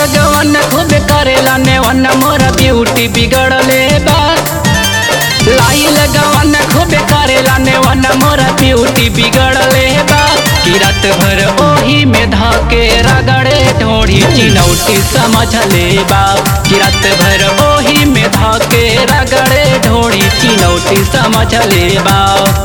लगवन खूब करेला नेवन मोरा ब्यूटी बिगड़ले बा लाई लगवन खूब करेला नेवन मोरा ब्यूटी बिगड़ले बा कि रात भर ओही में धके रगड़े ढोड़ी चिनौटी समझ ले बा कि रात भर ओही में धके रगड़े ढोड़ी चिनौटी समझ ले बा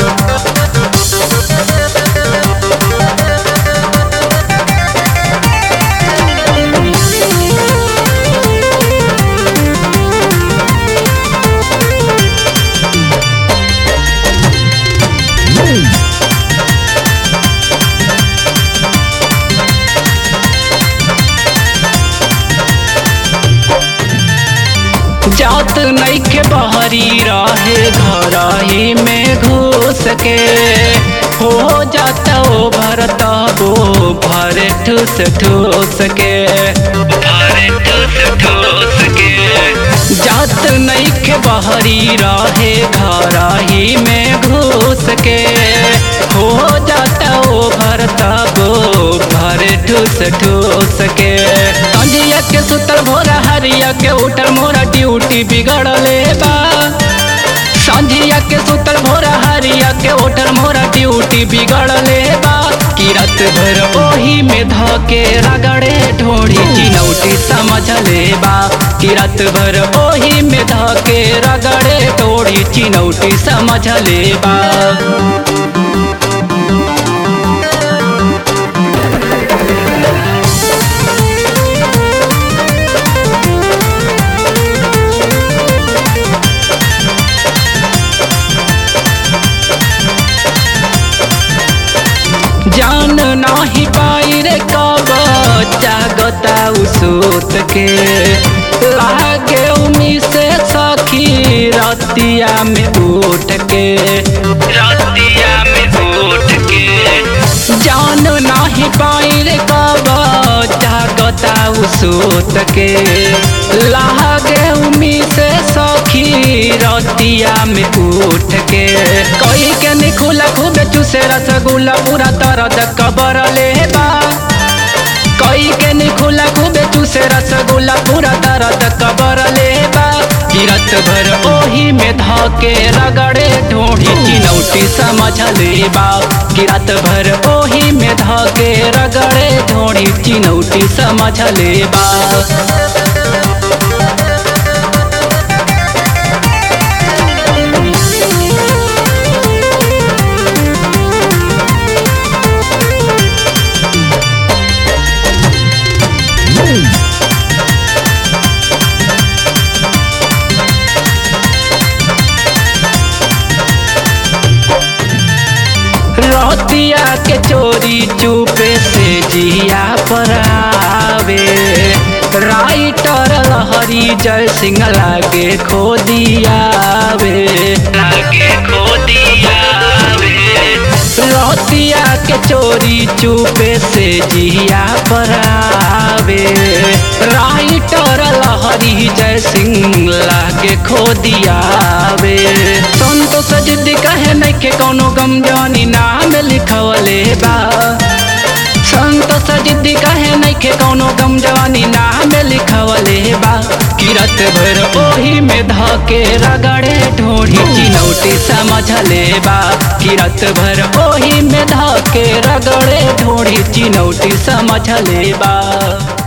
जात नैखे बहरी रहे घर ही में घुस के हो जाता ओ भरता वो भर ठूस ठूस के भर ठूस ठूस के जात नैखे बहरी रहे घर ही में घुस के हो जाता ओ भरता वो भर ठूस ठूस के संजिया के सुतल भोरा हरिया के उठल मोरा ड्यूटी बिगड़ले बा संझिया के सुतल भोरा हरिया के उठल मोरा ड्यूटी बिगड़ले बा कि रात भर ओही में धके रगड़े ढोड़ी चिनौटी समझ ले बा कि रात भर ओही में धके रगड़े ढोड़ी चिनौटी समझ ले बा जान नाही पाई रे कब जागता उसोत के लागे उमी से सखी रतिया में उठ के रतिया में उठ के जान नाही पाई रे कब जागता उसोत के लागे उमी से सखी रतिया में उठ के कोई के निखुला खूब चूसे रसगुल्ला पूरा तरद कबर ले बा कोई के निखुला खूब चूसे रसगुल्ला पूरा तरद कबर ले बा किरत भर ओही में धके रगड़े ढोढ़ी चिनौटी समझ ले बा किरत भर ओही में धके रगड़े ढोढ़ी चिनौटी समझ ले बा रतिया के चोरी चुपे से जिया पर आवे राइटर लहरी जय सिंह लागे खो दियावे लागे खो दियावे रतिया के चोरी चुपे से जिया पर आवे राइटर लहरी जय सिंह लागे खो दियावे संतोष जिद्दी कहे नहीं के कौनो गम जानी नाम लिखवले बा संतोष जिद्दी कहे नहीं के कौनो गम जवानी नाम लिखवले बा किरत भर ओही में धके रगड़े ढोढ़ी चिनौटी समझ ले बा किरत भर ओही में धके रगड़े ढोढ़ी चिनौटी समझ ले बा